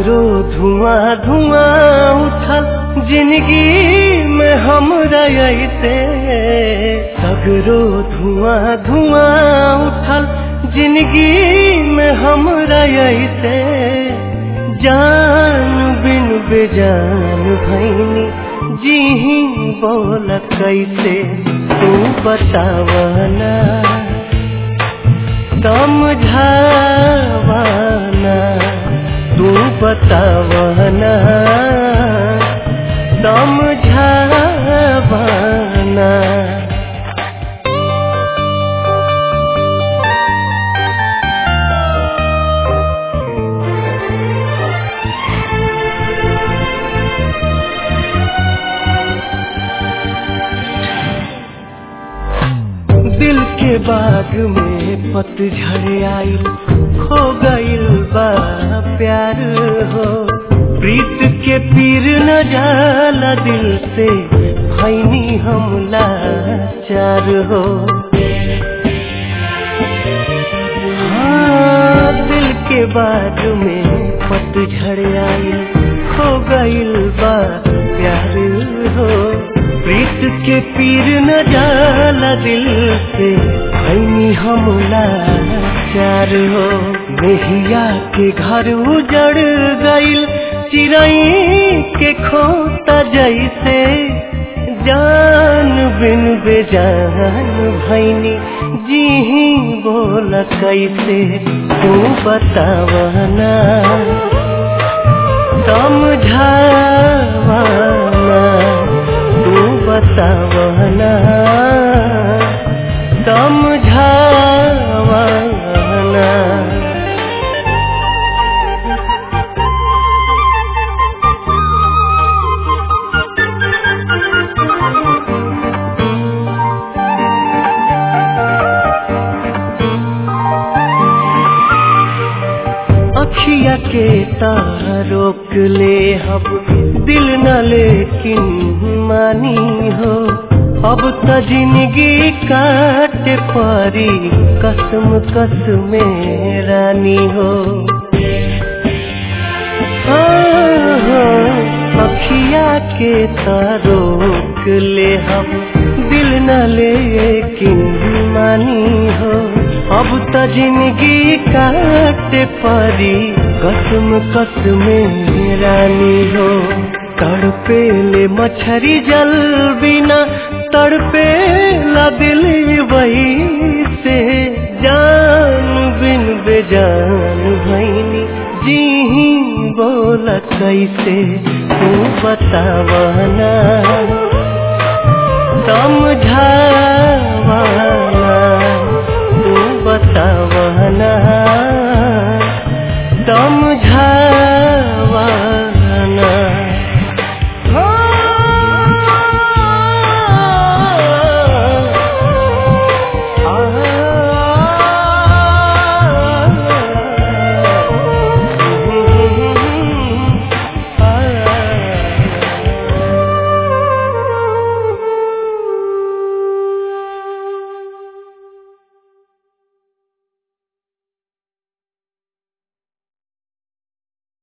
सगरो धुआं धुआं उठल जिंदगी में हमरा ऐसे सगरो धुआं धुआं उठल जिंदगी में हमरा ऐसे जान बिन बेजान भैनी जी ही बोल कैसे तू बतावना समझावना तू बतावना समझावना दिल के बाग में पतझड़ आइल खो गइल बा प्यार हो प्रीत के पीर न जाला दिल से भैनी हमला चार हो हाँ दिल के बाग में पतझड़ आइल खो गइल बा प्यार हो प्रीत के पीर न जाला दिल से भैनी हमला चार हो मेहिया के घर उजड़ गइल चिरई के खोता जैसे जान बिन बेजान भैनी जी ही बोल कैसे तू बतावना समझावना तू बतावना समझावना अखिया के तार रोक ले अब दिल न लेकिन मानी हो अब त जिंदगी काट परी कसम कसम रानी हो हाँ, हाँ, अखिया के तार रोक ले हम दिल न लेकिन मानी हो अब त जिंदगी काट परी कसम कसम रानी हो तड़पे ले मछरी जल बिना तड़पे ला दिल वही से जान बिन बेजान भैनी जी ही बोल कैसे तू बतावना समझावा